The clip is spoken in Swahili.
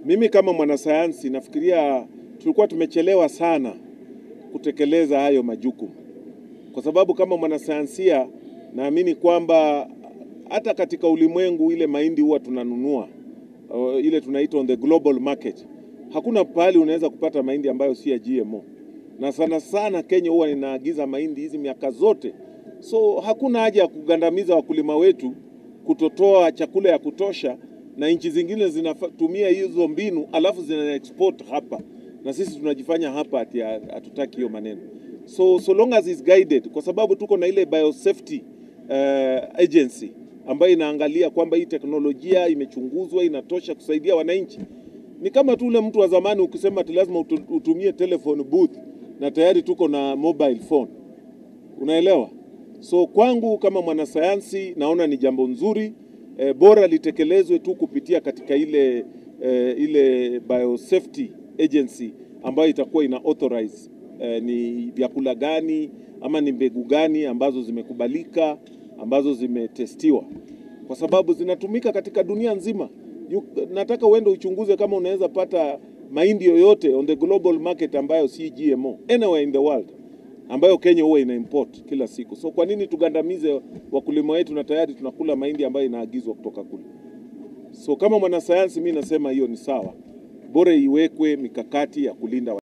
Mimi kama mwanasayansi nafikiria tulikuwa tumechelewa sana kutekeleza hayo majukumu, kwa sababu kama mwanasayansia naamini kwamba hata katika ulimwengu ile mahindi huwa tunanunua uh, ile tunaita on the global market, hakuna pahali unaweza kupata mahindi ambayo si ya GMO, na sana sana Kenya huwa inaagiza mahindi hizi miaka zote, so hakuna haja ya kugandamiza wakulima wetu kutotoa chakula ya kutosha, na nchi zingine zinatumia hizo mbinu alafu zina export hapa, na sisi tunajifanya hapa ati hatutaki hiyo maneno. So, so long as is guided, kwa sababu tuko na ile biosafety uh, agency ambayo inaangalia kwamba hii teknolojia imechunguzwa inatosha kusaidia wananchi. Ni kama tu ule mtu wa zamani ukisema ati lazima utu- utumie telephone booth na tayari tuko na mobile phone, unaelewa? So kwangu kama mwanasayansi naona ni jambo nzuri e, bora litekelezwe tu kupitia katika ile e, ile biosafety agency ambayo itakuwa ina authorize e, ni vyakula gani ama ni mbegu gani ambazo zimekubalika ambazo zimetestiwa, kwa sababu zinatumika katika dunia nzima. You, nataka uende uchunguze kama unaweza pata mahindi yoyote on the global market ambayo si GMO anywhere in the world ambayo Kenya huwa ina import kila siku. So kwa nini tugandamize wakulima wetu na tayari tunakula mahindi ambayo inaagizwa kutoka kule? So kama mwanasayansi, mi nasema hiyo ni sawa, bora iwekwe mikakati ya kulinda wa